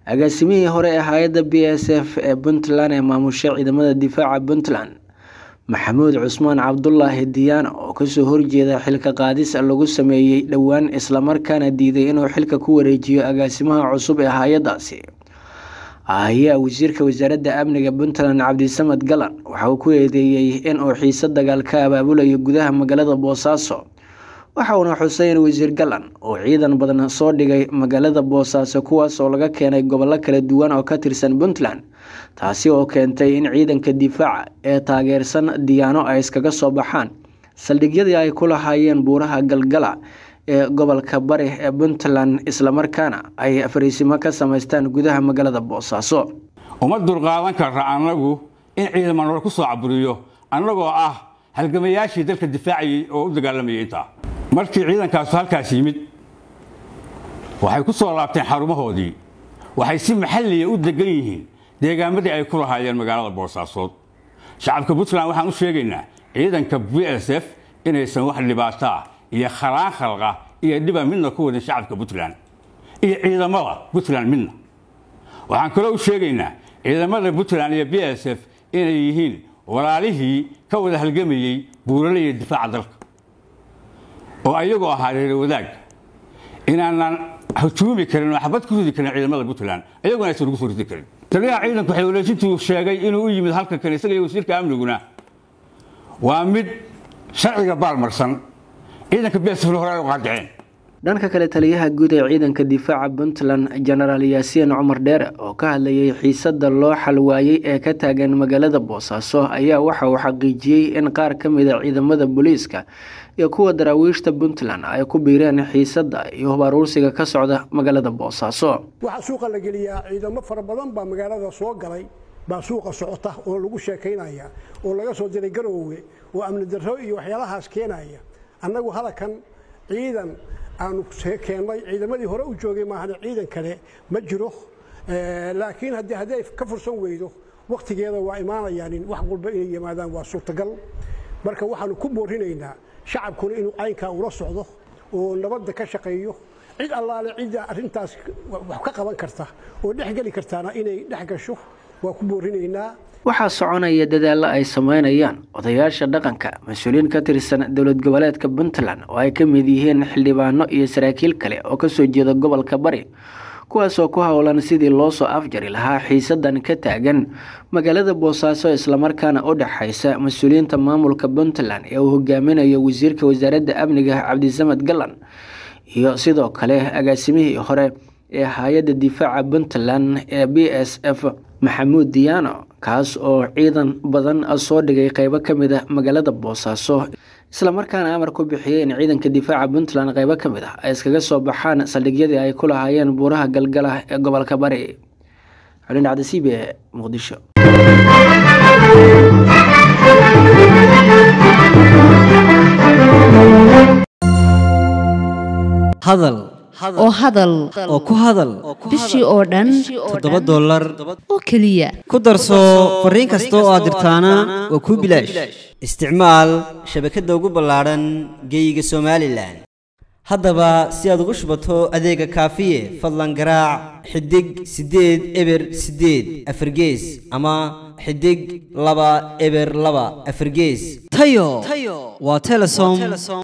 agaasimihii hore ee hay-adda b s f ee puntland ee maamusha ciidamada difaaca puntland maxamuud cusmaan cabdulaahi diyaano oo kasoo horjeeda xilka qaadis lagu sameeyey dhowaan islamarkaana diiday inuu xilka ku wareejiyo agaasimaha cusub ee hay-adaasi ayaa wasiirka wasaaradda amniga puntland cabdisamad galan waxa uu ku eedeeyey inuu xiise dagaal ka abaabulayo gudaha magaalada boosaaso waxa uuna xusay in wasiir galan uu ciidan badan soo dhigay magaalada boosaaso kuwaas oo laga keenay gobollo kala duwan oo ka tirsan puntland taasi oo keentay in ciidanka difaaca ee taageersan diyaano ay iskaga soo baxaan saldhigyadii ay ku lahaayeen buuraha galgala ee gobolka bari ee puntland islamarkaana ay fariisimo ka samaystaan gudaha magaalada boosaaso uma dulqaadan karra annagu in ciidama nolo ku soo caburiyo annagoo ah halgamayaashii dalka difaacayay oo u dagaalamayay intaa markii ciidankaasu halkaas yimid waxay ku soo laabteen xarumahoodii waxay si maxalliya u degan yihiin deegaamadii ay ku lahaayeen magaalada boosaasood shacabka puntland waxaan u sheegaynaa ciidanka b s f inaysan wax dhibaato ah iyo khalaan khalqa iyo dhiba midna ku wadin shacabka puntland iyo ciidamada puntland midna waxaan kaloo u sheegaynaa ciidamada puntland iyo b s f inay yihiin walaalihii ka wada halgamayey buurale iyo difaaca dalka oo ayagoo ahaa reer wadaag inaanan hujuumi karin oo xabad ku ridi karin ciidamada puntland ayaguna aysan ugu soo ridi karin taliyaha ciidanku xeelwaleejintuu sheegay inuu u yimid halka kan isaga iyo wasiirka amniguna waa mid sharciga baalmarsan ciidanka bsfl hore ay u qaadiceen dhanka kale taliyaha guud ee ciidanka difaaca puntland jenaraal yaasiin cumar dheere oo ka hadlayay xiisada loo xalwaayey ee ka taagan magaalada boosaaso ayaa waxa uu xaqiijiyey in qaar ka mid a ciidamada booliiska iyo kuwa daraawiishta puntland ay ku biireen xiisada iyo hubaruursiga ka socda magaalada boosaaso waxaa suuqa la geliyaa ciidamo fara badan baa magaalada soo galay baa suuqa socota oo lagu sheekaynaya oo laga soo diray garoowe oo amni darro iyo waxyaalahaas keenaya annagu halakan ciidan aanu keennay ciidamadii hore u joogay maahane ciidan kale ma jiro laakiin haddii haddii ay ka fursan weydo wakhtigeeda waa imaanayaan in wax walba inay yimaadaan waa suurtagal marka waxaanu ku boorinaynaa shacabkuna inuu caynkaa ula socdo oo nabadda ka shaqeeyo cid allaale cidda arrintaas wax ka qaban karta oo dhex geli kartaana inay dhex gasho waa ku boorinaynaa waxaa soconaya dadaallo ay sameynayaan odayaasha dhaqanka mas-uuliyiin ka tirsan dowlad goboleedka puntland oo ay ka mid yihiin xildhibaano iyo saraakiil kale oo kasoo jeeda gobolka bari kuwaasoo ku howlan sidii loo soo afjari lahaa xiisadan ka taagan magaalada boosaaso islamarkaana u dhexaysa mas-uuliyiinta maamulka puntland ee uu hogaaminayo wasiirka wasaaradda amniga cabdisamad galan iyo sidoo kale agaasimihii hore ee hay-adda difaaca puntland ee b s f maxamuud diyaano kaas oo ciidan badan soo dhigay qeybo ka mid a magaalada boosaaso islamarkaana amar ku bixiyey in ciidanka difaaca puntland qeybo ka mid ah ay iskaga soo baxaan saldhigyadii ay ku lahaayeen buuraha galgala ee gobolka bari xulin cabdisiib ee muqdisho hadal oo hadal oo ku hadal bishii oo dhan toddoba dollar oo keliya ku darso fariin kasta oo aad dirtaana waa kuu bilaash isticmaal shabakadda ugu ballaadhan geeyiga somalilan haddaba si aad ugu shubato adeega kaafiye fadlan garaac xidig siddeed eber siddeed afargees ama xidig laba eber laba afargees tayo waa telesom